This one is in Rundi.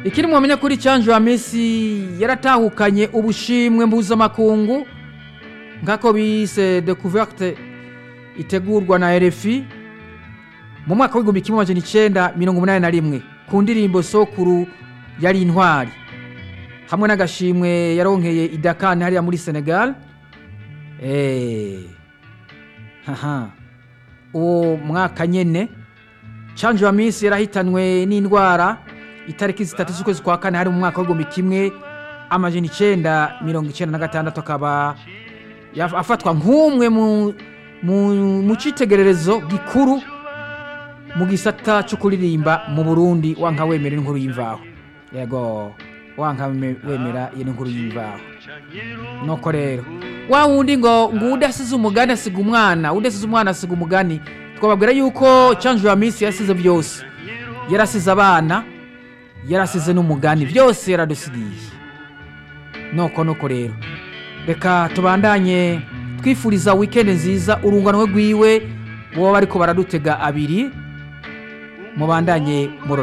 ikiri mwamenya kuri cyanjye wa mesi yaratahukanye ubushimwe mpuzamakungu nk'ako bise dekuverte itegurwa na RFI mu mwaka w'igihumbi kimwe amajana icenda mirongo umunani na rimwe ku ndirimbo sokuru yari intwari hamwe n'agashimwe yaronkeye idakani hariya muri senegal Eh, haha uwo mwaka nyene canje wa minsi yarahitanwe n'indwara itariki zitatu z'ukwezi kwa kane hari mu mwaka w'igihumbi kimwe amajana icenda mirongo icenda na gatandatu akaba yaf- afatwa nk'umwe mu, mu, mu citegererezo gikuru mu gisata cyo kuririmba mu burundi wanka wemera inkuru y'imvaho yego wanka weme- wemera iyo nkuru y'imvaho nuko rero wa wundi ngo ngo udasize umugani asiga umwana udasize umwana asiga umugani twababwira yuko canje wa minsi yasize byose yarasize abana yarasize n'umugani byose yaradusigiye nuko nuko rero reka tubandanye twifuriza wikendi nziza urungano rwiwe boba bariko baradutega abiri mubandanye murora